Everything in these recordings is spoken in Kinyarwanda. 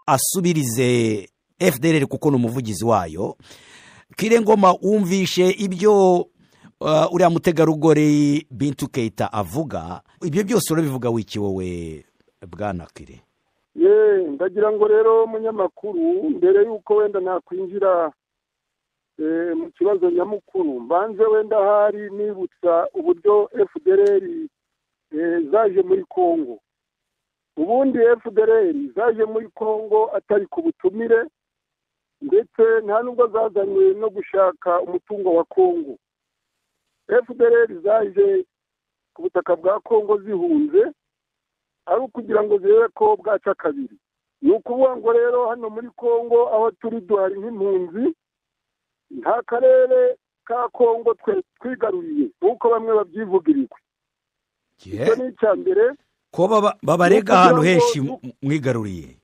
asubirize fdr kuko ni umuvugizi wayo kirengoma wumvishe ibyo uriya mutegarugori bintu keita avuga ibyo byose urabivuga wiki wowe bwana kire ndagira ngo rero munyamakuru mbere y'uko wenda nakwinjira mu kibazo nyamukuru mbanze wenda hari nibutsa uburyo fdr zaje muri congo ubundi fdr zaje muri congo atari ku butumire ndetse nta nubwo zazanywe no gushaka umutungo wa congo fdr zaje ku butaka bwa congo zihunze ari ukugira ngo zirebe ko bwaca kabiri ni ukuvuga ngo rero hano muri congo aho turi duhari nk'impunzi nta karere ka congo twe twigaruriye nk'uko bamwe babyivugirirwa icyo ni icya mbere ko babarega ahantu henshi mwigaruriye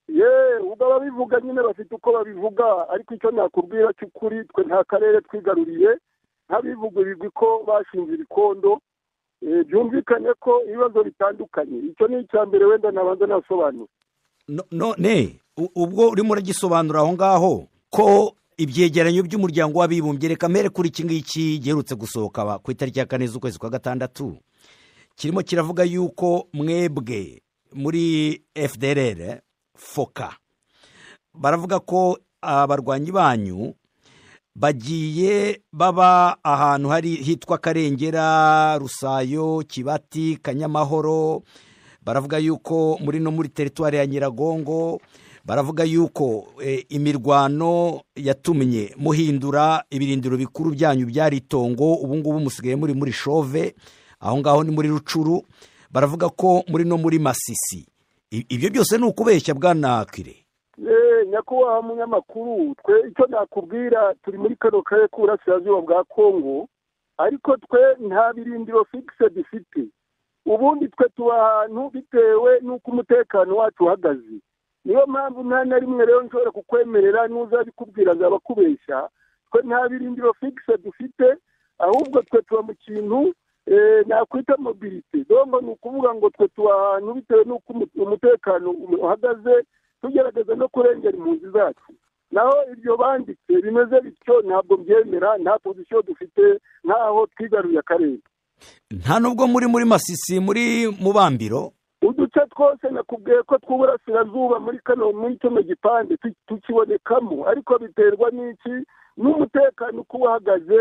yeee ubwo ababivuga nyine bafite uko babivuga ariko icyo nakubwira cy'ukuri twe nta karere twigaruriye ntabivugurirwe ko bashinze ibikondo byumvikane ko ibibazo bitandukanye icyo ni icya mbere wenda nabanza nasobanura none ubwo urimo uragisobanura aho ngaho ko ibyegeranyo by'umuryango w'abibumbye reka mere kuri iki ngiki giherutse gusohoka ku itariki ya kane z'ukwezi kwa gatandatu kirimo kiravuga yuko mwebwe muri fdr foka baravuga ko abarwanyi banyu bagiye baba ahantu hari hitwa karengera rusayo kibati kanyamahoro baravuga yuko muri no muri teritwari ya nyiragongo baravuga yuko imirwano yatumye muhindura ibirindiro bikuru byanyu byari itongo ubungubu musigaye muri muri shove aho ngaho ni muri rucuru baravuga ko muri no muri masisi ibyo byose ni ukubeshya bwanakire nyakubahwa munyamakuru twe icyo nakubwira turi muri kano karere k'uburasirazuba bwa kongo ariko twe nta birindiro fikise dufite ubundi twe tuba ahantu bitewe n'uko umutekano wacu uhagaze niyo mpamvu nta na rimwe rero nshobora kukwemerera n'uzabikubwira azaba akubeshya twe nta birindiro fikise dufite ahubwo twe tuba mu kintu nakwita mobilite dongo ni ukuvuga ngo twe tuba ahantu bitewe n'uko umutekano uhagaze tugerageza no kurengera impunzi zacu naho ibyo banditse bimeze bityo ntabwo byemera nta pozisiyo dufite nkaho twigaruye akarere nta nubwo muri muri masisi muri mubambiro uduce twose nakubwiye ko tw'uburasirazuba muri kano muri kino gipande tukibonekamo ariko biterwa n'iki n'umutekano uko uhagaze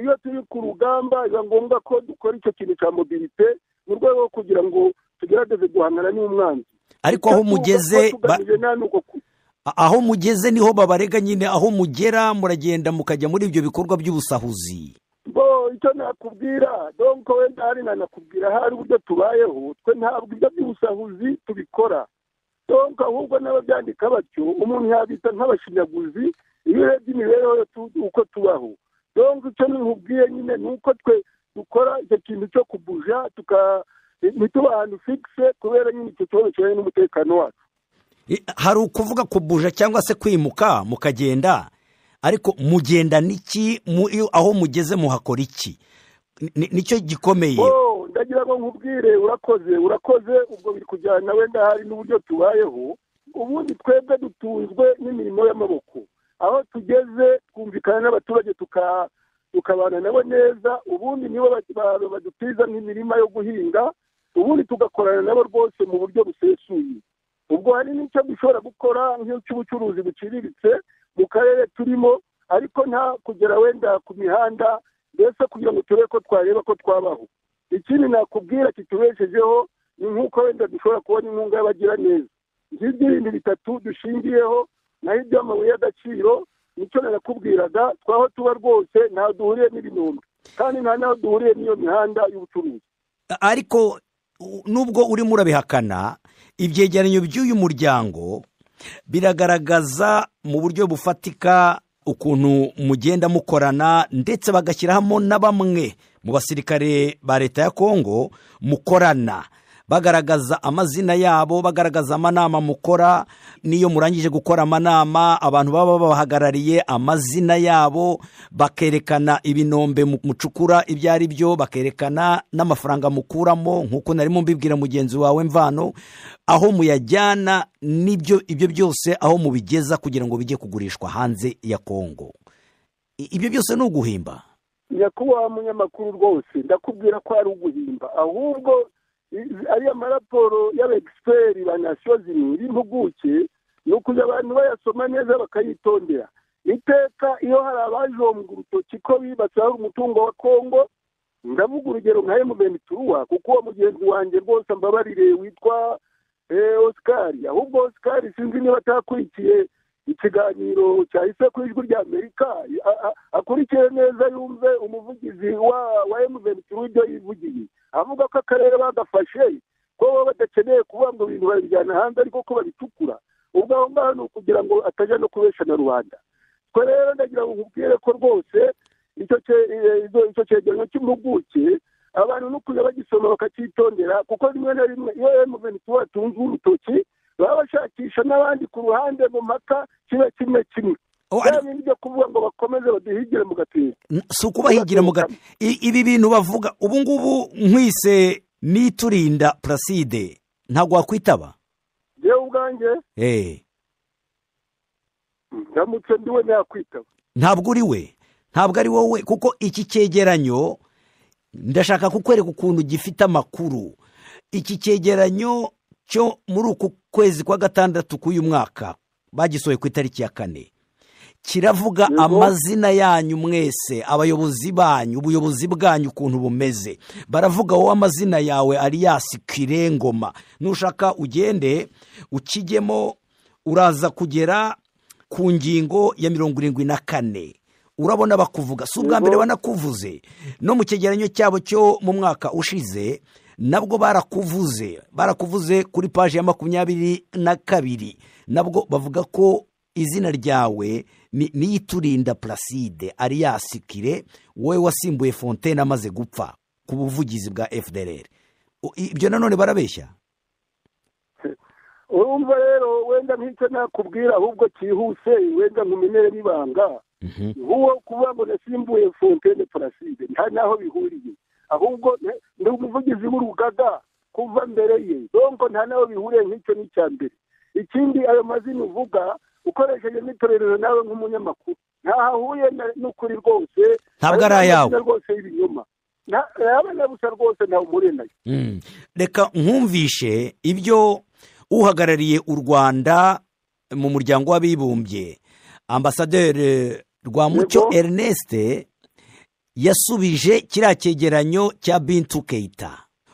iyo turi ku rugamba biba ngombwa ko dukora icyo kintu cya mobilite mu rwego rwo kugira ngo tugerageze guhangana n'umwanzi ariko aho mugeze aho mugeze niho babarega nyine aho mugera muragenda mukajya muri ibyo bikorwa by'ubusahuzi bo icyo nakubwira donko wenda hari nanakubwira hari uburyo tubayeho twe ntabwo ibyo by'ubusahuzi tubikora donko ahubwo n'ababyandika batyo umuntu yabita nk'abashinyaguzi iyo urebye imibereho uko tubaho donko icyo nkubwiye nyine ni uko twe dukora icyo kintu cyo kubuja tuka ntituba ahantu fikise kubera nyine icyo kibazo kijyanye n'umutekano wacu hari ukuvuga kubuja cyangwa se kwimuka mukagenda ariko mugenda n'iki aho mugeze muhakora iki nicyo gikomeye ndagira ngo nkubwire urakoze urakoze ubwo biri kujyana wenda hari n'uburyo tubayeho ubundi twebwe dutunzwe n'imirimo y'amaboko aho tugeze twumvikana n'abaturage tukabana nabo neza ubundi nibo badutiza nk'imirima yo guhinga ubundi tugakorana nabo rwose mu buryo busesuye ubwo hari n'icyo dushobora gukora nk'icy'ubucuruzi buciriritse mu karere turimo ariko nta kugera wenda ku mihanda mbese kugira ngo turebe ko twareba ko twabaho ikindi nakubwira kitubeshejeho ni nk'uko wenda dushobora kubona inkunga y'abagiraneza nk'iby'ibindi bitatu dushingiyeho naho iby'amabuye y'agaciro nicyo nakubwiraga twaho tuba rwose ntaho duhuriye n'ibinombe kandi nta n'aho duhuriye n'iyo mihanda y'ubucuruzi ariko nubwo urimo urabihakana ibyegeranyo by'uyu muryango biragaragaza mu buryo bufatika ukuntu mugenda mukorana ndetse bagashyiramo na bamwe mu basirikare ba leta ya kongo mukorana bagaragaza amazina yabo bagaragaza amanama mukora n'iyo murangije gukora amanama abantu baba babahagarariye amazina yabo bakerekana ibinombe mu- mucukura ibyo ari byo bakerekana n'amafaranga mukuramo nk'uko narimo mbibwira mugenzi wawe mvano aho muyajyana n'ibyo ibyo byose aho mubigeza kugira ngo bijye kugurishwa hanze ya kongo I- ibyo byose ni uguhimba nyakubahwa munyamakuru rwose ndakubwira ko ari uguhimba ahubwo i- ariya maraporo y'abegisiperi ba nasiyo zibiri impuguke ni ukuza abantu bayasoma neza bakayitondera iteka iyo hari abajombwa urutoki ko bibatsaho umutungo wa kongo ndavuga urugero nka emuveni turuwa kuko uwo mugenzi wanjye rwose mbabarire witwa eh, osikari ahubwo osikari sinzi niba atakurikiye ikiganiro cyahise ku ijwi rya amerika a- a- akurikiye neza yumve umuvugizi wa wa emuveni turuwa ibyo yivugiye avuga ko akarere bagafashe ko baba badakeneye kuvuga ngo ibintu babijyana hanze ariko ko babicukura ubwo aho ngaho ni ukugira ngo atajya no kubesha na rubanda twe rero ndagira ngo nkubwire ko rwose icyo cye- eh, izo- icyo cyegeranyo cy'impuguke abantu no kujya bagisoma bakacyitondera kuko rimwe na rimwe iyo emuveni tuba atunze urutoki baba bashakisha n'abandi ku ruhande mu mpaka kiba kimwe kimwe Oh, bya ari- bindi byo kuvuga ngo bakomeze baduhigire mu gatiro N- si ukubahigira mu ga- I- ibi bintu bavuga ubu ngubu nkwise n'iturinda puraside ntabwo wakwitaba yewe ubwanjye eee ndamutse ndiwe nakwitaba ntabwo uri we ntabwo ari wowe kuko iki cyegeranyo ndashaka kukwereka ukuntu gifite amakuru iki cyegeranyo cyo muri uku kwezi kwa gatandatu k'uyu mwaka bagisohoye ku itariki ya kane kiravuga Yego. amazina yanyu mwese abayobozi banyu ubuyobozi bwanyu ukuntu bumeze baravuga wowe amazina yawe ariyasi kirengoma nushaka ugende ukijyemo uraza kugera ku ngingo ya mirongo irindwi na kane urabona bakuvuga si ubwa Yego. mbere banakuvuze no mu cyegeranyo cyabo cyo mu mwaka ushize nabwo barakuvuze barakuvuze kuri paji ya makumyabiri na kabiri nabwo bavuga ko izina ryawe ni niyiturinda puraside ariyasikire wowe wasimbuye fontaine amaze gupfa ku buvugizi bwa fdr O- ibyo nanone barabeshya urumva rero wenda nk'icyo nakubwira ahubwo cyihuse wenda nkumenere n'ibanga nk'uwo kuvuga ngo nasimbuye fontaine paraside nta n'aho bihuriye ahubwo ne- ndi umuvugizi w'urugaga kuva mbere ye donko nta n'aho bihuriye nk'icyo ni icya mbere ikindi ayo mazina uvuga ukoresheje n'itorero nawe nk'umunyamakuru ntaho ahuriye na- n'ukuri rwose Ntabwo ari Ayo ni amazina ayawe. rwose y'ibinyoma Nta- yaba na busa rwose ntawe umuriye nayo Mm. reka nkumvishe ibyo uhagarariye u rwanda mu muryango w'abibumbye ambasaderi rwamucyo Yego. ernest yasubije kiriya cyegeranyo cya bintu keita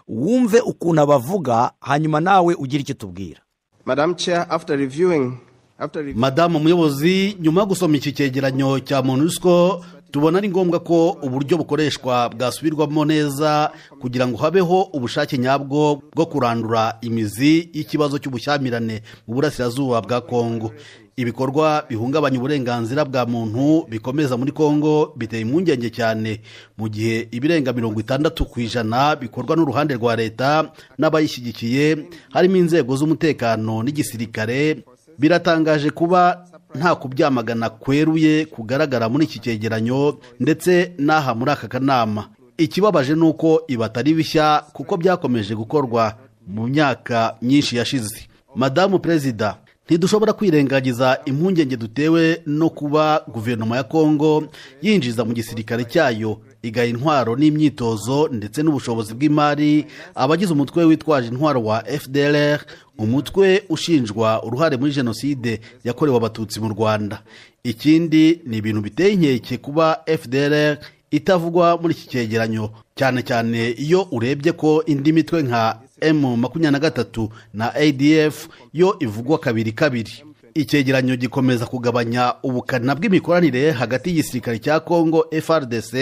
wumve ukuntu abavuga hanyuma nawe ugire icyo tubwira Madam Chair, after reviewing, after reviewing madamu umuyobozi nyuma yo gusoma iki cyegeranyo cya monusco tubona ari ngombwa ko uburyo bukoreshwa bwasubirwamo neza kugira ngo habeho ubushake nyabwo bwo kurandura imizi y'ikibazo cy'ubushyamirane mu burasirazuba bwa kongo ibikorwa bihungabanya uburenganzira bwa muntu bikomeza muri kongo biteye impungenge cyane mu gihe ibirenga mirongo itandatu ku ijana bikorwa n'uruhande rwa leta n'abayishyigikiye harimo inzego z'umutekano n'igisirikare biratangaje kuba nta kubyamagana kweruye kugaragara muri iki cyegeranyo ndetse n'aha muri aka kanama ikibabaje ni uko ibi atari bishya kuko byakomeje gukorwa mu myaka myinshi yashize madamu perezida ntidushobora kwirengagiza impungenge dutewe no kuba guverinoma ya kongo yinjiza mu gisirikare cyayo igaha intwaro n'imyitozo ndetse n'ubushobozi bw'imari abagize umutwe witwaje intwaro wa fdr umutwe ushinjwa uruhare muri jenoside yakorewe abatutsi mu rwanda ikindi ni ibintu biteye inkeke kuba fdr itavugwa muri iki cyegeranyo cyane cyane iyo urebye ko indi mitwe nka m makumyabiri na gatatu na adf yo ivugwa kabiri kabiri icyegeranyo gikomeza kugabanya ubukana bw'imikoranire hagati y'igisirikare cya congo frdc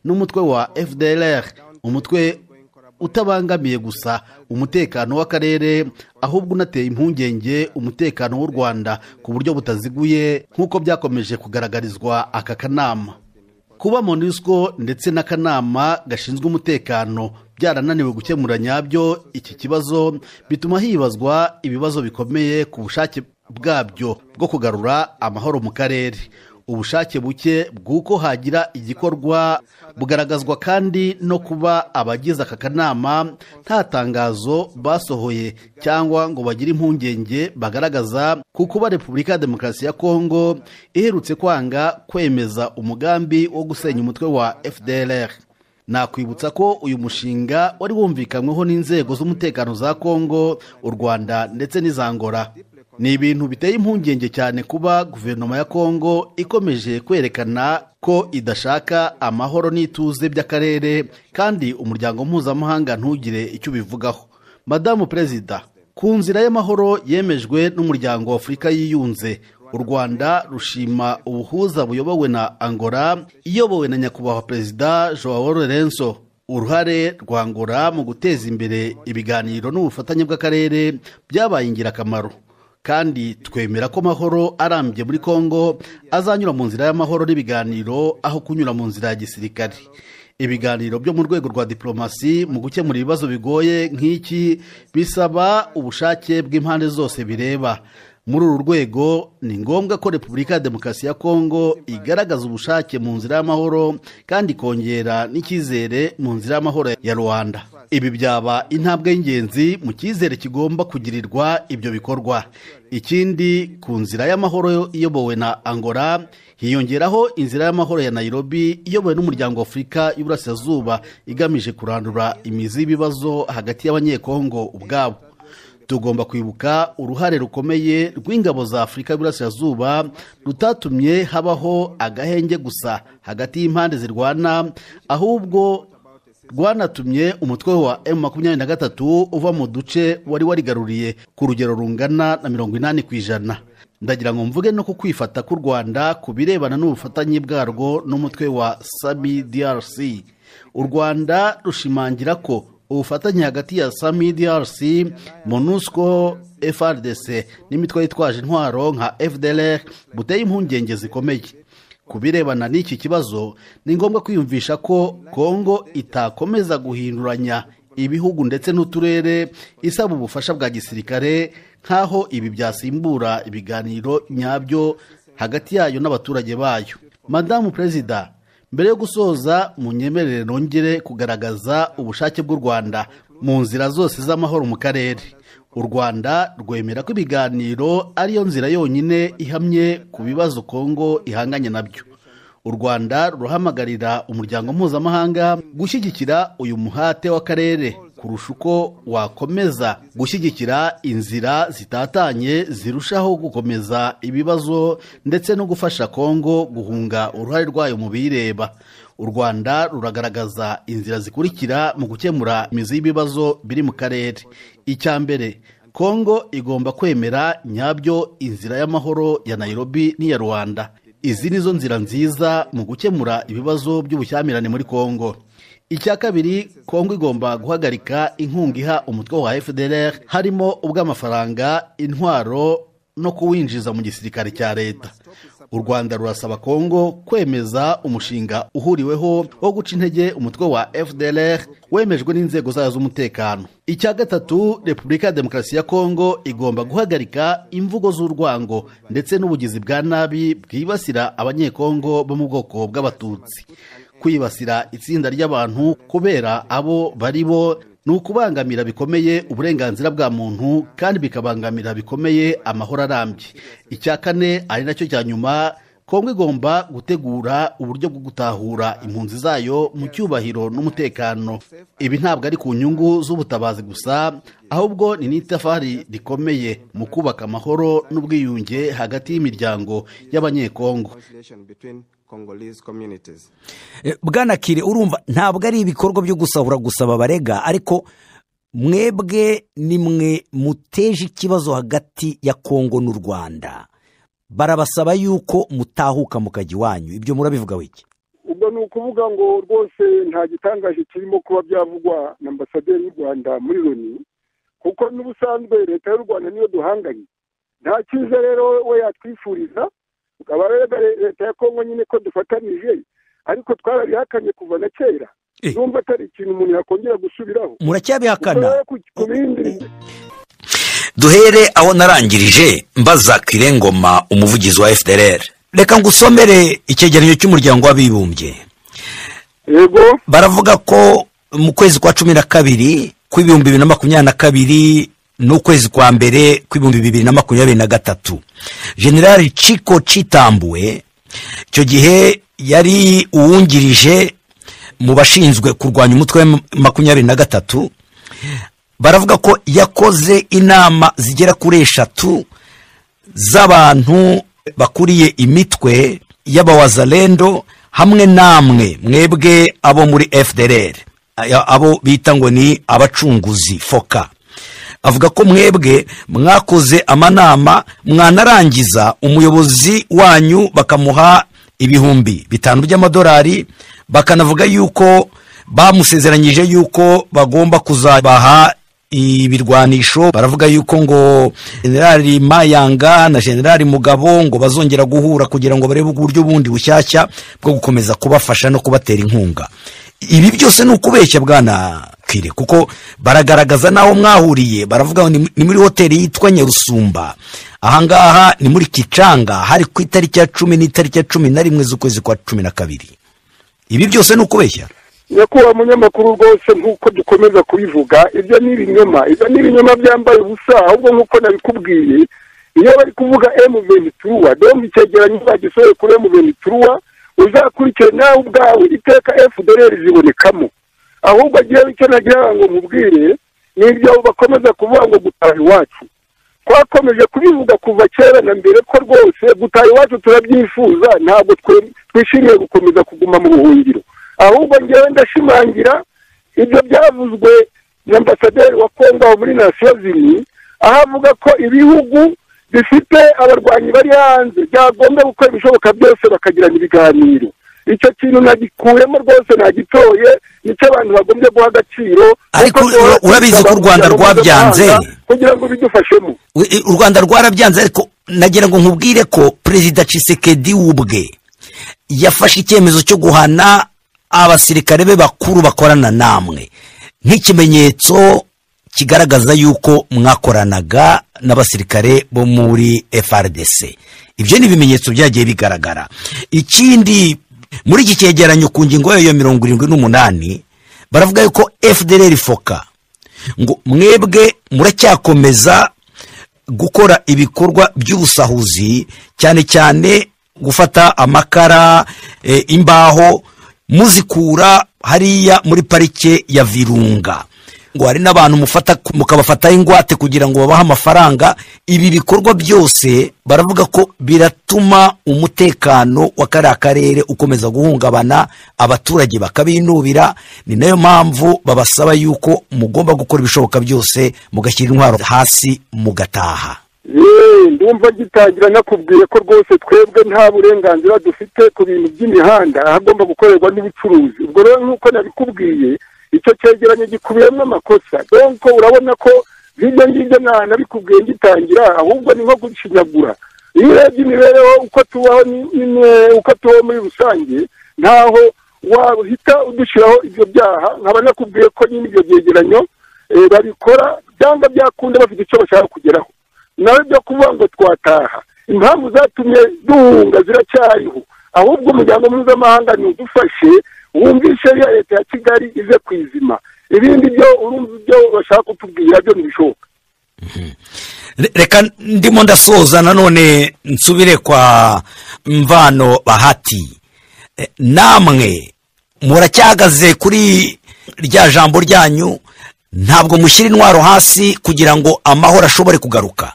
n'umutwe wa fdr umutwe utabangamiye gusa umutekano w'akarere ahubwo unateye impungenge umutekano w'u rwanda ku buryo butaziguye nk'uko byakomeje kugaragarizwa aka kanama kuba monusco ndetse n'akanama gashinzwe umutekano byarananiwe gukemura nyabyo iki kibazo bituma hibazwa ibibazo bikomeye ku bushake bwabyo bwo kugarura amahoro mu karere ubushake buke bw'uko hagira igikorwa bugaragazwa kandi no kuba abagize aka kanama nta tangazo basohoye cyangwa ngo bagire impungenge bagaragaza ku kuba repubulika ya demokarasi ya kongo iherutse kwanga kwemeza umugambi wo gusenya umutwe wa fdr nakwibutsa ko uyu mushinga wari wumvikanyweho n'inzego z'umutekano za kongo u rwanda ndetse n'izangora ni ibintu biteye impungenge cyane kuba guverinoma ya kongo ikomeje kwerekana ko idashaka amahoro n'ituze by'akarere kandi umuryango mpuzamahanga ntugire icyo ubivugaho madamu perezida ku nzira y'amahoro yemejwe n'umuryango w'afurika yiyunze u rwanda rushima ubuhuza buyobowe na angola iyobowe na nyakubahwa perezida joao lorenzo uruhare rwa angola mu guteza imbere ibiganiro n'ubufatanye bw'akarere byabaye ingirakamaro kandi twemera ko amahoro arambye muri kongo azanyura mu nzira y'amahoro n'ibiganiro aho kunyura mu nzira ya gisirikare ibiganiro byo mu rwego rwa diplomasi mu gukemura ibibazo bigoye nk'iki bisaba ubushake bw'impande zose bireba muri uru rwego ni ngombwa ko repubulika ya demokarasi ya kongo igaragaza ubushake mu nzira y'amahoro kandi ikongera n'icyizere mu nzira y'amahoro ya rwanda ibi byaba intambwe y'ingenzi mu cyizere kigomba kugirirwa ibyo bikorwa ikindi ku nzira y'amahoro iyobowe na angola hiyongeraho inzira y'amahoro ya nairobi iyobowe n'umuryango wa afurika y'uburasirazuba igamije kurandura imizi y'ibibazo hagati y'abanyekongo ubwabo tugomba kwibuka uruhare rukomeye rw'ingabo za afurika y'uburasirazuba rutatumye habaho agahenge gusa hagati y'impande zirwana ahubwo rwanatumye umutwe wa emu makumyabiri na gatatu uva mu duce wari warigaruriye ku rugero rungana na mirongo inani ku ijana ndagira ngo mvuge no ku kwifata k'u rwanda ku birebana n'ubufatanye bwarwo n'umutwe wa sami drc u rwanda rushimangira ko ubufatanye hagati ya sami drc monusco frdc n'imitwe yitwaje intwaro nka fdr buteye impungenge zikomeye ku birebana n'iki kibazo ni ngombwa kwiyumvisha ko kongo itakomeza guhinduranya ibihugu ndetse n'uturere isaba ubufasha bwa gisirikare nk'aho ibi byasimbura ibiganiro nyabyo hagati yayo n'abaturage bayo madamu perezida mbere yo gusoza mu nyemerere nongere kugaragaza ubushake bw'u rwanda mu nzira zose z'amahoro mu karere u rwanda rwemera ko ibiganiro ariyo nzira yonyine ihamye ku bibazo kongo ihanganye nabyo u rwanda rurahamagarira umuryango mpuzamahanga gushyigikira uyu muhate w'akarere kurusha uko wakomeza gushyigikira inzira zitatanye zirushaho gukomeza ibibazo ndetse no gufasha kongo guhunga uruhare rwayo mu bireba u rwanda ruragaragaza inzira zikurikira mu gukemura imizi y'ibibazo biri mu karere icya mbere kongo igomba kwemera nyabyo inzira y'amahoro ya nairobi n'iya rwanda izi ni zo nzira nziza mu gukemura ibibazo by'ubushyamirane muri kongo icya kabiri kongo igomba guhagarika inkunga iha umutwe wa fdr harimo ubw'amafaranga intwaro no kuwinjiza mu gisirikare cya leta u rwanda rurasaba kongo kwemeza umushinga uhuriweho wo guca intege umutwe wa fdr wemejwe n'inzego zayo z'umutekano icya gatatu repubulika ya demokarasi ya kongo igomba guhagarika imvugo z'urwango ndetse n'ubugizi bwa nabi bwibasira abanyekongo bo mu bwoko bw'abatutsi kwibasira itsinda ry'abantu kubera abo bari bo ni ukubangamira bikomeye uburenganzira bwa muntu kandi bikabangamira bikomeye amahoro arambye icya kane ari nacyo cya nyuma kongo igomba gutegura uburyo bwo gutahura impunzi zayo mu cyubahiro n'umutekano ibi ntabwo ari ku nyungu z'ubutabazi gusa ahubwo ni n'itafari rikomeye mu kubaka amahoro n'ubwiyunge hagati y'imiryango y'abanyekongo bwanakire urumva ntabwo ari ibikorwa byo gusahura gusaba barega ariko mwebwe ni mwe muteje ikibazo hagati ya kongo n'u rwanda barabasaba yuko mutahuka mu kajya iwanyu ibyo murabivuga wiki ubwo ni ukuvuga ngo rwose nta gitangaje kirimo kuba byavugwa na ambasaderi y'u rwanda muri loni kuko n'ubusanzwe leta y'u rwanda niyo duhanganye nta cyiza rero we yatwifuriza ukaba rero leta ya kongo nyine ko dufatanije ariko twarabihakanye kuva na kera Eh. numva atari ikintu umuntu yakongera gusubiraho muracyabihakana Uko ku- ku bindi duhere aho narangirije mbaza kirengoma umuvugizi wa fdr reka ngusomere icyegeranyo cy'umuryango w'abibumbye yego baravuga ko mu kwezi kwa cumi na kabiri kw'ibihumbi bibiri na makumyabiri na kabiri n'ukwezi kwa mbere kw'ibihumbi bibiri na makumyabiri na gatatu generali ciko citambuwe icyo gihe yari uwungirije mu bashinzwe kurwanya umutwe wa makumyabiri na gatatu baravuga ko yakoze inama zigera kuri eshatu z'abantu bakuriye imitwe y'abawazalendo hamwe namwe mwebwe abo muri fdr aya- abo bita ngo ni abacunguzi foka avuga ko mwebwe mwakoze amanama mwanarangiza umuyobozi wanyu bakamuha ibihumbi bitanu by'amadolari bakanavuga yuko bamusezeranyije yuko bagomba kuzabaha ibirwanisho baravuga yuko ngo generali mayanga na generali mugabo ngo bazongera guhura kugira ngo barebe uburyo bundi bushyashya bwo gukomeza kubafasha no kubatera inkunga ibi byose ni ukubeshya bwana kire kuko baragaragaza n'aho mwahuriye baravuga ngo ni ni muri hoteli yitwa nyarusumba ahangaha ni muri kicanga hari ku itariki ya cumi n'itariki ya cumi na rimwe z'ukwezi kwa cumi na kabiri ibi byose ni ukubeshya nyakubahwa munyamakuru rwose nk'uko dukomeza kubivuga ibyo ni ibinyoma ibyo ni ibinyoma byambaye ubusa ahubwo nk'uko nabikubwiye iyo bari kuvuga emu venituruwa dore icyegeranyo bagisohoye kuri emu venituruwa uzakurikire nawe ubwawe iteka efudereri zibonekamo ahubwo agiye icyo nagira ngo nkubwire ni ibyo bakomeza kuvuga ngo gutaha iwacu twakomeje kubivuga kuva kera na mbere ko rwose gutaha iwacu turabyifuza ntabwo twe- twishimiye gukomeza kuguma mu buhungiro ahubwo ngewe ndashimangira ibyo byavuzwe na ambasaderi wa kongo aho muri nasiyo zimwe aho avuga ko ibihugu bifite abarwanyi bari hanze byagomba gukora ibishoboka byose bakagirana ibiganiro icyo kintu nagikuyemo rwose nagitoye nicyo abantu bagombye guha agaciro Ariko kuko ura- urabizi ko u Rwanda rwabyanze. kugira ngo bidufashemo We- i- u rwanda rwarabyanze ariko nagira ngo nkubwire ko perezida cisekedi ubwe yafashe icyemezo cyo guhana abasirikare be bakuru bakorana namwe nk'ikimenyetso kigaragaza yuko mwakoranaga n'abasirikare bo muri frdc ibyo ni ibimenyetso byagiye bigaragara ikindi muri iki cyegeranyo ku ngingo yayo ya mirongo irindwi n'umunani baravuga yuko fdr foka ngo mwebwe muracyakomeza gukora ibikorwa by'ubusahuzi cyane cyane gufata amakara e, imbaho muzikura hariya muri parike ya virunga ngo hari n'abantu mufata mukabafataho ingwate kugira ngo babahe amafaranga ibi bikorwa byose baravuga ko biratuma umutekano wa kariya karere ukomeza guhungabana abaturage bakabinubira ni nayo mpamvu babasaba yuko mugomba gukora ibishoboka byose mugashyira intwaro hasi mugataha yeee ndumva gitangira nakubwiye ko rwose twebwe nta burenganzira dufite ku bintu by'imihanda ahagomba gukorerwa n'ubucuruzi ubwo rero nk'uko nabikubwiye icyo cyegeranyo gikubiyemo amakosa donko urabona ko hirya ngirya nta nabikubwiye gitangira ahubwo ni nko gushinyagura iyo urebye imibereho uko tubaho ni- ni ni- uko tubaho muri rusange ntaho wahita udushyiraho ibyo byaha nkaba nakubwiye ko nyine ibyo byegeranyo eh, babikora cyangwa byakunda bafite icyo bashaka kugeraho nawe byo kuvuga ngo twataha impamvu zatumye duhunga ziracyariho ahubwo umuryango mpuzamahanga udufashe wumvishe ya leta ya kigali ize ku izima ibindi byo urumva ibyo bashaka kutubwira byo ntibishoboka Re- reka ndimo ndasoza nanone nsubire kwa mvano bahati E, namwe muracyahagaze kuri rya jambo ryanyu ntabwo mushyira intwaro hasi kugira ngo amahoro ashobore kugaruka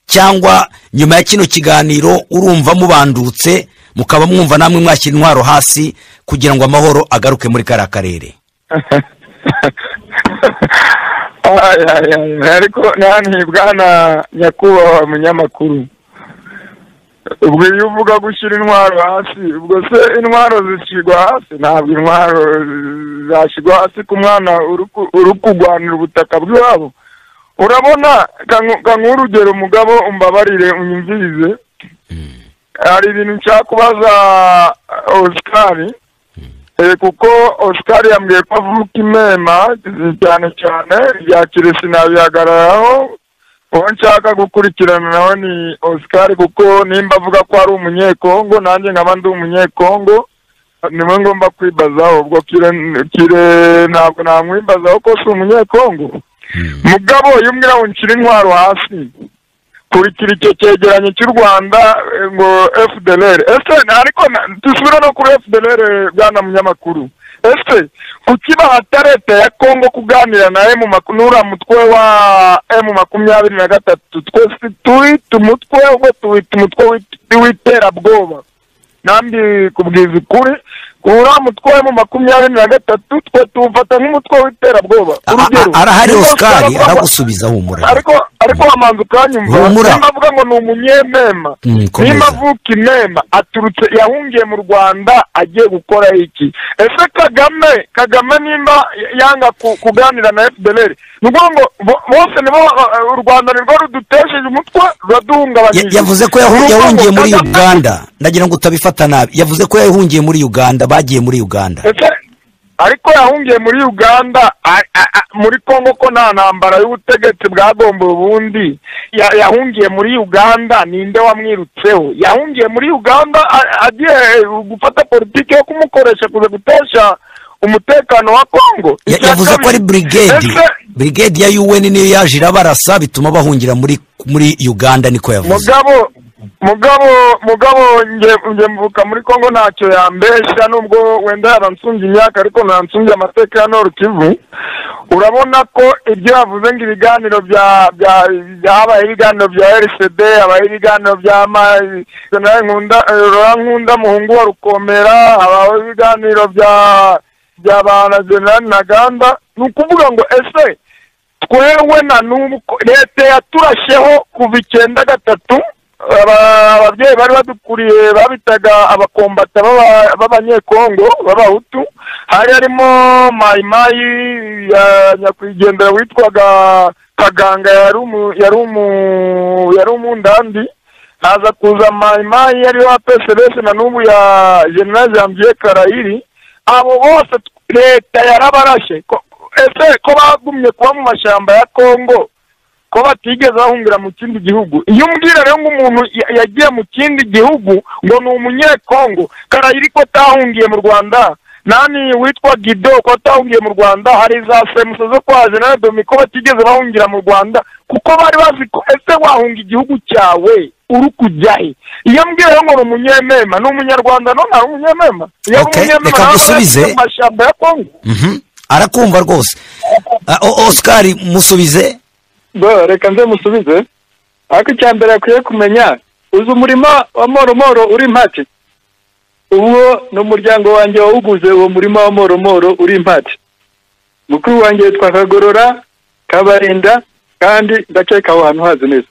cyangwa nyuma ya kino kiganiro urumva mubandutse mukaba mwumva namwe mwashyira intwaro hasi kugira ngo amahoro agaruke muri kariya karere Ay, ay, ay, ariko ntanibwa na nyakubahwa munyamakuru ubwo iyo uvuga gushyira intwaro hasi ubwo se intwaro zishyirwa hasi ntabwo intwaro zashyirwa hasi ku mwana uri ku- uri kurwanira ubutaka bw'iwabo urabona kanguha urugero mugabo umbabarire unyumvirize hari ibintu nshaka kubaza osikari kuko oscar yambwiye ko avuka imena cyane cyane ibya kirisi nabihagararaho uwo nshaka gukurikirana nawe ni oscar kuko nimba avuga ko ari umunyekongo nanjye nkaba ndi umunyekongo niwe ngomba kwibazaho ubwo kire ntabwo namwibazaho ko si umunyekongo mugabo iyo umwira ngo nshyire intwaro hasi kurikira icyo cyegeranyo cy'u rwanda ngo fdr ese ariko dusubire no kuri fdr bwana munyamakuru ese kuki bahata leta ya kongo kuganira na nura mutwe wa emu makumyabiri na gatatu twese tuwita umutwe ubwo tuwita umutwe w'iterabwoba nambi kubwiza ukuri uriya mutwe wa makumyabiri na gatatu twe tuwufata nk'umutwe w'iterabwoba urugero arahari osikari aragusubiza humura ariko ariko wamanza ukanyumva Humura. nimba avuga ngo ni umunyemema Mm, komeza. nimba avuka imema aturutse yahungiye mu rwanda agiye gukora iki ese kagame kagame nimba yanga ku- kuganira na fdr ni ukuvuga ngo bo- bose nibo ba- u rwanda nirwo rudutesheje umutwe Ya- ruraduhungabanyije yavuze ko yahu- Ni ukuvuga ngo yahungiye muri Kagame- uganda ndagira ngo utabifata nabi yavuze ko yahungiye muri uganda bagiye muri uganda ese ariko yahungiye muri uganda a- a- a- muri kongo ko nta ntambara y'ubutegetsi bwagomba ubundi Ya- yahungiye muri uganda ninde wamwirutseho yahungiye muri uganda a- agiye gufata politiki yo kumukoresha kuza gutesha umutekano wa kongo Ya- Icya yavuze ko kabiri, ari brigade ese brigade ya UN niyo yaje irabarasa bituma bahungira muri muri Uganda niko yavuze mugabo mugabo mugabo nge nge mvuka muri kongo ntacyo yambeshya nubwo wenda yaransumbye imyaka ariko ntansumbye amateka ya nord kivu urabona ko ibyo yavuze ngo ibiganiro bya bya byabaye ibiganiro bya rcd habaye ibiganiro bya ma Gen. nkunda eh, Laurent nkunda muhungu wa rukomera habaho ibiganiro bya bya ba na general ntaganda ni ukuvuga ngo ese twewe na n'ubu ko- leta yaturasheho kuva icyenda gatatu aba- ababyeyi bari badukuriye babitaga abakombata b'aba- b'abanyekongo b'abahutu hari harimo mayimayi ya nyakwigendera witwaga kaganga yari umu- yari umu- yari umundandi haza kuza mayimayi ariyo apsbs na n'ubu ya general janvier karayiri abo bose t- leta yarabarashe ko- ese ko bagumye kuba mu mashyamba ya kongo ko batigeze bahungira mu kindi gihugu iyo umbwira rero ngo umuntu ya- yagiye mu kindi gihugu ngo ni umunyekongo karayiri ko atahungiye mu rwanda nani witwa gido ko atahungiye mu rwanda hari za semusa zo kwa general domi ko batigeze bahungira mu rwanda kuko bari bazi ko ese wahunga igihugu cyawe uri kujya he iyo mbwira rero ngo ni umunyemema ni umunyarwanda none ari umunyemema iyo ari Okay, umunyemema reka nawe ngusubize. mu mashyamba ya kongo Mhm. arakumva rwose Ah, o- Oscar musubize bo reka nze musubize ariko icya mbere akwiye kumenya uzi umurima wa moromoro uri impati uwo ni umuryango wanjye wawuguze uwo murima wa moromoro uri impati mukuru wanjye yitwa kagorora kabarinda kandi ndakeka aho hantu hazi neza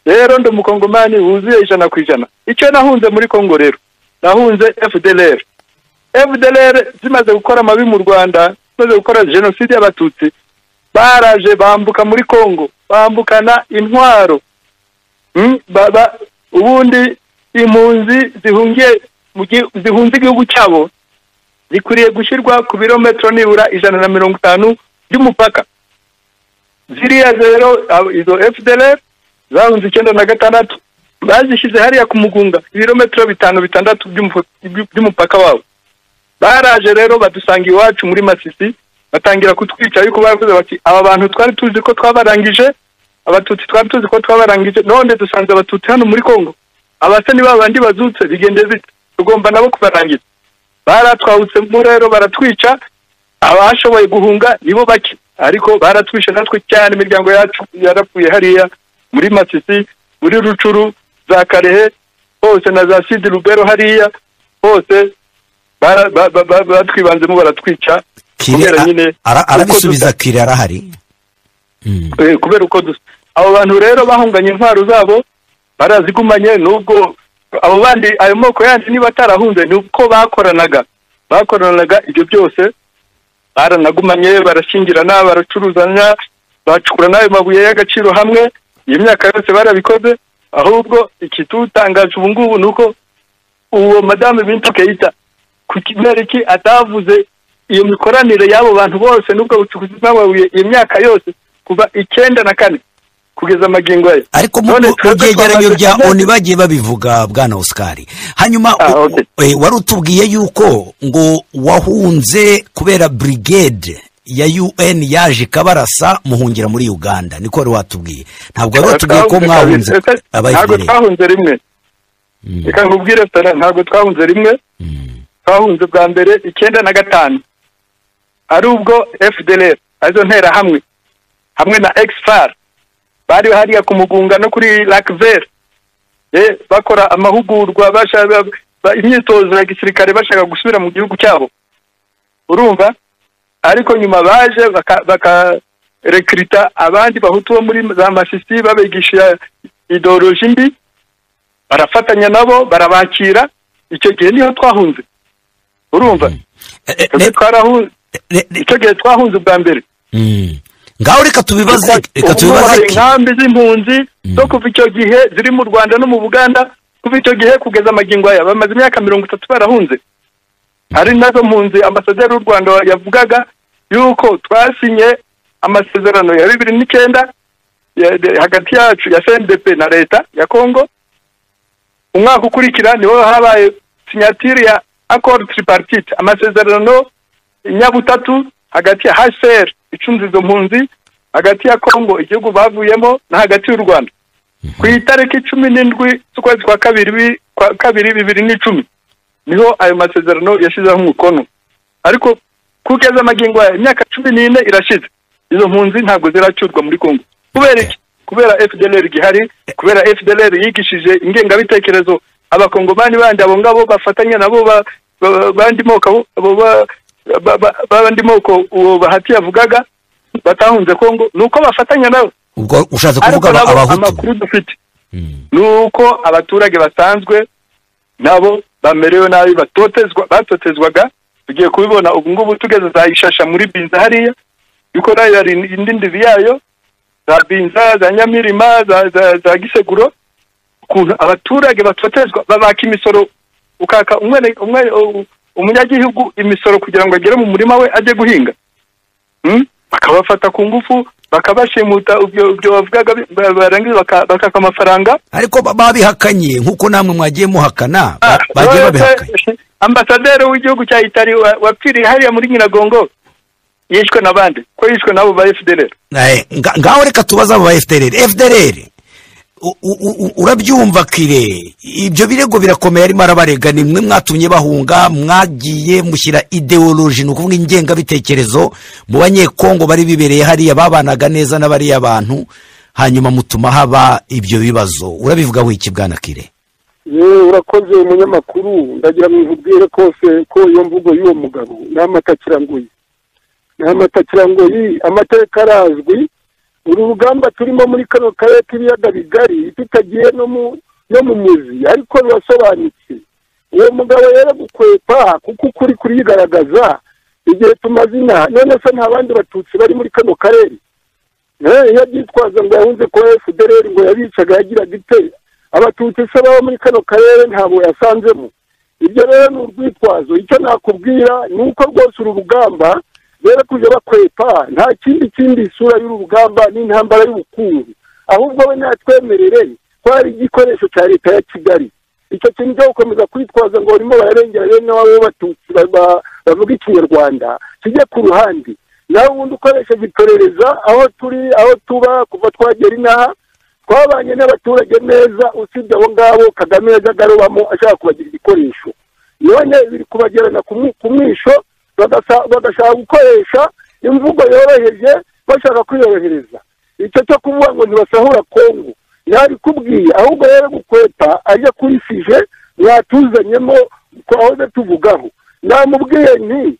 rero ndi umukongomani wuzuye ijana ku ijana icyo nahunze muri kongo rero nahunze fdlr fdlr zimaze gukora amabi mu rwanda zimaze gukora jenoside y'abatutsi baraje bambuka muri Kongo bambukana intwaro Hmm? Ba- ba- ubundi impunzi zihungiye mu gi- zihunze igihugu cyabo zikwiriye gushyirwa ku birometero nibura ijana na mirongo itanu by'umupaka ziriya rero abo- izo fdr zahunze icyenda na gatandatu bazishyize hariya ku mugunga ibirometero bitanu bitandatu by'umufu- by'u- by'umupaka wabo baraje rero badusanga iwacu muri masisi batangira kutwica ariko baravuze bati aba bantu twari tuzi ko twabarangije abatutsi twari tuzi ko twabarangije none dusanze abatutsi hano muri kongo abase ni ba bandi bazutse bigende bite tugomba nabo kubarangiza baratwawutsemo rero baratwica abashoboye guhunga nibo bake ariko baratwishe natwe cyane imiryango yacu yarapfuye hariya muri masisi muri rucuru za karehe hose na za sidi rubero hariya hose bara- ba- ba- ba- batwibanzemo baratwica Kire kubera a- nyine ara- arabisubiza uko Kire arahari Mhm. dusa- eh, kubera uko dusa abo bantu rero bahunganye intwaro zabo barazigumanye nubwo abo bandi ayo moko yandi niba atarahunze ni uko bakoranaga bakoranaga ibyo byose baranagumanye barashyingirana baracuruzanya bacukura n'ayo mabuye y'agaciro hamwe iyi myaka yose barabikoze ahubwo ikidutangaje ubu ngubu ni uko uwo madamu bintu keita kubera iki atavuze iyo mikoranire y'abo bantu bose n'ubwo bucukuzi bw'amabuye iyo myaka yose kuva icyenda na kane kugeza amagingo ye ariko mu None mu- mu twebwe byegeranyo twamaze bya kumenya- oni bagiye babivuga bwana osikari hanyuma Ah, u- okay. eh, wari utubwiye yuko ngo wahunze kubera burigade ya un yaje ikabarasa muhungira muri uganda niko wari watubwiye ntabwo wari watubwiye ko Twahunze mwahunze kabiri. Ese aba ntabwo FPR. twahunze rimwe reka nkubwire sana ntabwo twahunze rimwe twahunze bwa mbere icyenda na gatanu ari ubwo fdr arizo nterahamwe hamwe na exfar bari hariya ku mugunga no kuri lakver bakora amahugurwa bashaka ba- imyitozo ya gisirikare bashaka gusubira mu gihugu cyabo urumva ariko nyuma baje baka- bakarekrita abandi bahutu bo muri za masisi babigisha ideoloji mbi barafatanya nabo barabakira icyo gihe niho twahunze urumva Eh, eh, twebwe re- twarahunze re- re- icyo gihe twahunze ubwa mbere Mm. ngaho reka tubibaze reka Ubu hari tubibaze inkambi z'impunzi zo kuva icyo gihe ziri mu rwanda no mu buganda kuva icyo gihe kugeza amagingo aya bamaze imyaka mirongo itatu barahunze hari nazo mpunzi ambasaderi w'u rwanda yavugaga yuko twasinye amasezerano ya bibiri n'icyenda ya- de- hagati yacu ya cndp na leta ya congo umwaka ukurikira niho habaye sinyatire ya accord tripartite amasezerano nyabutatu hagati ya hcr icunze izo mpunzi hagati ya congo igihugu bavuyemo na hagati y'u rwanda ku itariki cumi n'indwi z'ukwezi kwa kabiri bi- kwa kabiri bibiri n'icumi niho ayo masezerano yashyizeho umukono ariko kugeza amagingo aya imyaka cumi n'ine irashize izo mpunzi ntabwo ziracurwa muri congo kubera iki kubera fdlr gihari kubera fdlr yigishije ingengabitekerezo abakongomani bandi abo ngabo bafatanya nabo ba- ba- bandi moko abo- abo ba- ba- ba- bandi moko uwo bahati yavugaga batahunze congo ni uko bafatanya nabo ubwo ushatse kuvuga ariko aba- nabo abahutu amakuru dufite Mm. ni uko abaturage basanzwe nabo bamerewe nabi batotezwa batotezwaga tugiye kubibona ubu ngubu tugeze za ishasha muri binza hariya yuko nayo hari indi ndivi yayo za binza za nyamirima za, za, za giseguro ukuntu abaturage batotezwa babaka imisoro ukaka umwene, umwene, u- umunyagihugu imisoro kugira ngo agere mu murima we ajye guhinga Mm? bakabafata ku ngufu bakabashimuta ibyo ibyo bavugaga bi- ba- barangiza baka- bakaka amafaranga ariko ba- babihakanye nk'uko namwe mwagiye muhakana ba- Ah, bagiye none se, babihakanye ambasaderi w'igihugu cya itari wa- wapfiriye hariya muri nyiragongo yishwe n'abandi ko yishwe n'abo ba fdr Eh, nga- ngaho reka tubaze abo ba fdr fdr u- u- u- urabyumva kire ibyo birego birakomeye arimo arabarega ni mwe mwatumye bahunga mwagiye mushyira ideoloji ni ukuvuga ingengabitekerezo mu banyekongo bari bibereye hariya babanaga neza n'abariya bantu hanyuma mutuma haba ibyo bibazo urabivugaho iki bwana kire yewe urakoze umunyamakuru ndagira ngo nkubwire kose ko iyo mvugo y'uwo mugabo nta mata kirangoyi nta mata kirangoyi amateka arazwi uru rugamba turimo muri kano karere k'ibiyaga bigari tutagiye no mu no mu muzi ariko rurasobanutse uwo mugabo rero gukwepa kuko ukuri kuriyigaragaza igihe tumaze inaha none se nta bandi batutsi bari muri kano karere Eh, iyo abyitwaza ngo yahunze kuba fdr ngo yabicaga yagiraga ite abatutsi se baba muri kano karere ntabwo yasanzemo ibyo rero ni urwitwazo icyo nakubwira ni uko rwose uru rugamba rero kujya bakwepa nta kindi kindi isura y'uru rugamba ni intambara y'ubukungu ahubwo we natwemerere ko hari igikoresho cya leta ya kigali icyo kintu cyo gukomeza kwitwaza ngo barimo bararengera bene wabo b'abatutsi ba- ba- bavuga ikinyarwanda kijye ku ruhande nawe ubundi ukoresheje iperereza aho turi aho tuba kuva twagera inaha twabanye n'abaturage neza usibye abo ngabo kagame yaje agarubamo ashaka kubagira igikoresho none biri kubagerana ku mwi- ku mwisho bagasa- bagashaka gukoresha imvugo yoroheje bashaka kwiyorohereza icyo cyo kuvuga ngo ntibasahura kongo yabikubwiye ahubwo rero gukweta ajya kuri fije mwatuzanyemo twahoze tuvugaho namubwiye nti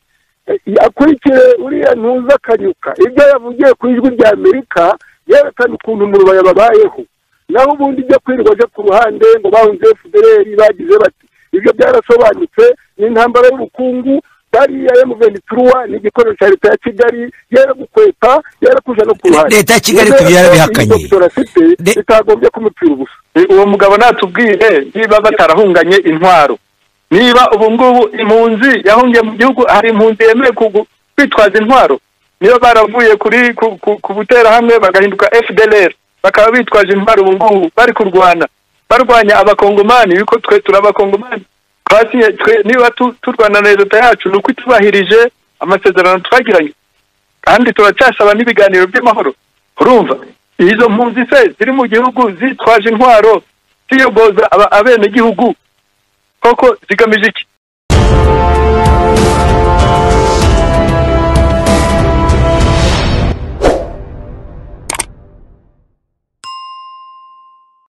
eh, akurikire uriya ntuza akanyuka ibyo yavugiye ku ijwi rya amerika yerekana ukuntu umurubaya babayeho naho ubundi ibyo kwirirwa aje ku ruhande ngo bahunze fdr bagize bati ibyo byarasobanutse ni intambara y'ubukungu bariya emuveniturwa ni igikoresho cya leta ya kigali yera gukweta yera kuja no ku ruhande Leta ya Kigali Rero tubyara bihakanye. iyi doktora afite De- bitagombye kumupfira ubusa uwo mugabo natubwire niba batarahunganye intwaro niba ubu ngubu impunzi yahungiye mu gihugu hari impunzi yemewe kugu- kwitwaza intwaro niba baravuye kuri ku- ku- ku buterahamwe bagahinduka fdlr bakaba bitwaje intwaro ubu ngubu bari kurwana barwanya abakongomani yuko twe turi abakongomani Twasinye- twe- niba tu- turwana na leta yacu ni uko itubahirije amasezerano twagiranye kandi turacyasaba n'ibiganiro by'amahoro urumva izo mpunzi se ziri mu gihugu zitwaje intwaro ziyogoza aba- abenegihugu koko zigamije iki